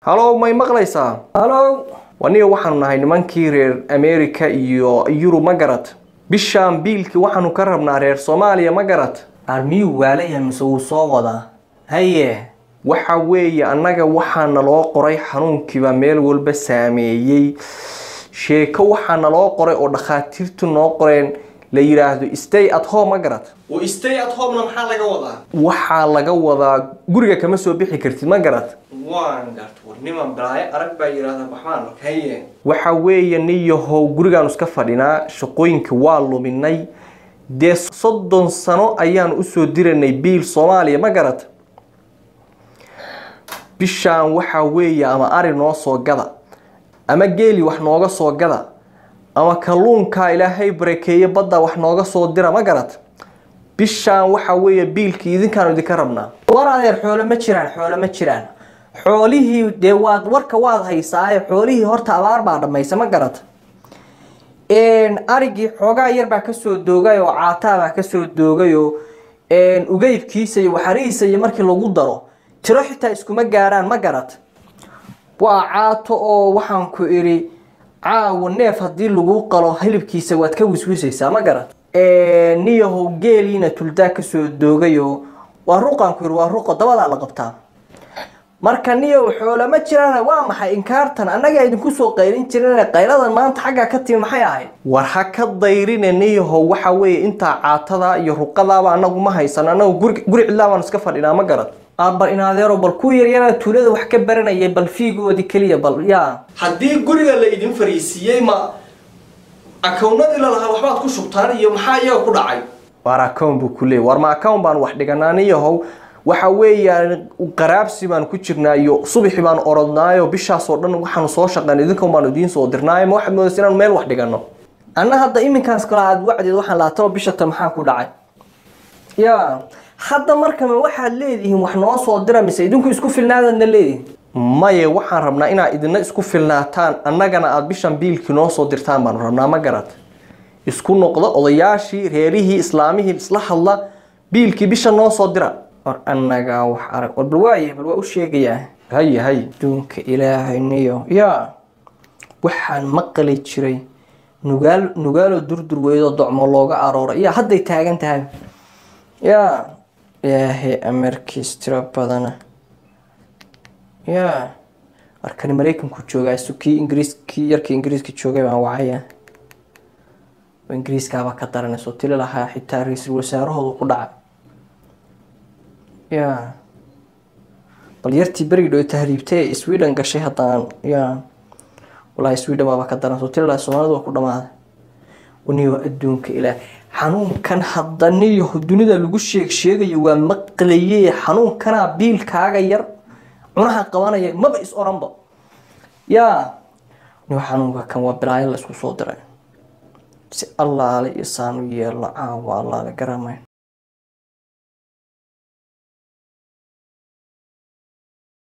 halow may maqlaysaa halow waniga waxaanu nahay nimankii reer america iyo yurub ma garad bishaan biilkii waxaanu ka rabnaa reer soomaaliya ma garad armiyuu waalayahay mise wuu soo wadaa haye waxa weeye annaga waxaa naloo qoray xanuunkiiba meel walba saameeyey sheeko waxaa naloo qoray oo dhakhaatiirtu noo qoreen la yidhaahdo stay at home ma garad stay at homena maxaa laga wadaa waxaa laga wadaa guriga kama soo bixi kartid ma garad waan gart warniman balaayo arag baa yidhahda baxmaan haye waxa weeye niyahow gurigaanu iska fadhinaa shaqooyinka waa luminay dee soddon sano ayaanu usoo diranay biil soomaaliya ma garad bishaan waxaa weeye ama ari noo soo gada ama geeli wax nooga soo gada ama kalluunkaa ilaahay barakeeye badda wax nooga soo dira ma garad bishaan waxaa weeye biilkii idinkaanu idinka rabnaa war adeer xoolo ma jiraan xoolo ma jiraan xoolihii dee waad warka waad haysaaye xoolihii horta abaar baa dhammaysa ma garata arigii xoogaa yar baa kasoo doogay oo caataa baa kasoo doogay oo ugeybkiisa iyo waxarihiisa iyo markii lagu daro tiro xitaa iskuma gaaraan ma garat waa caato oo waxaan ku idhi caawa neef haddii lagu qalo hilibkiisa waad ka wiswisaysaa ma garat niyahow geeliina tuldaa kasoo doogay oo waa ruqaan ku yidhi waa ruqo dabadaa la qabtaa marka niyow xoolo ma jiraan waa maxay inkaartan annaga idinku soo qaylin jirin qayladan maanta xaggaa ka timi maxay ahayd war ha ka dayrine niyahow waxa weeye intaa caatadaa iyo ruqadaaba anagu ma haysan anagu guri guri cidlaa baanu iska fadhinaa ma garad bal inaadeero bal ku yaryara tuulada wax ka baranayay bal fiigoodii keliya bal yaa haddii guriga la idin fariisiiyey ma akownadii lalahaa waxbaad ku shubtaan iyo maxaa iyaga ku dhacay war akown buu ku leeyay war ma akown baan wax dhiganaa niyahow waxa weeyaan qaraabsi baan ku jirnaa iyo subaxi baan orodnaayo bishaasoo dhan waxaanu soo shaqeyn idinkan baanu idiin soo dirnaayo ma waxaad moodaysa inaanu meel wax dhigano anna hadda iminkaas kale aad wacdeed waxaan laataba bishata maxaa ku dhacay ya hadda markama waxaad leedihiin wax noo soo dira mise idinku isku filnaadaadna leedihin maye waxaan rabnaa inaad idina isku filnaataan annagana aada bishan biilkii noo soo dirtaan baanu rabnaa ma garad isku noqdo odayaashii reerihii islaamihii isla hadla biilkii bisha noo soo dira war annagaa wax arag war bal waayahay bal waa u sheegayaa haye haye adduunka ilaahay niyo yaa waxaan maqli jiray nugaal nugaaloo durdur weydoo docmo looga arooray yaa hadday taagan tahay yaa ilaahay amarkiis tiro badana yaa warkani maraykanku joogaa sukii ingiriiskii yarkii ingiriiska joogay baan wacaya ingiriiskaaba ka daranayso tili lahaa xitaa ra-iisul wasaarahooda ku dhaca ya bal yartii berigi dhow tahriibtay ee sweden gashay haddaan ya walahi sweden baaba ka daran soo tili lahaa soomaalida waa ku dhamaaday waniyo adduunka ilaah xanuunkan hadda niyo dunida lagu sheeg sheegayo waa maqlaye xanuunkanaa biilkaaga yar cunaha qabanaya maba is oranba yaa niyo xanuunka kan waa bilaayo la isku soo diray si allaale iyo saanu yeelno caawa allaale garamayn